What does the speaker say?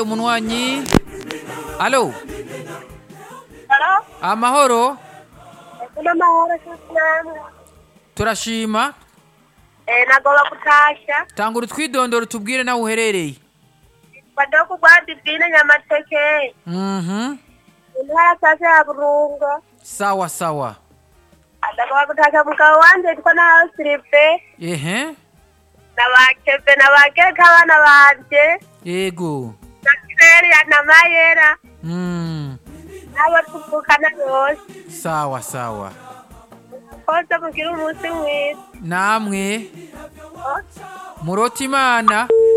umunywanyi alo Halo? amahoro Kuna mahoro cyane. turashima Eh nagoba kutasha. tangura utwidondoro tubwire nawe uherereye Bado kugwa divine nyamateke. mhm Intara sasa ya Burunga. sawa sawa Ndagoba kutasha mugabo wanje yitwa na Silipe. ehe Na bakebe na bageka abana banje. yego Na Kireria na Mayera. mm. Nabo tuvukana bose. sawa sawa Kose mugira umunsi mwiza. namwe murota imana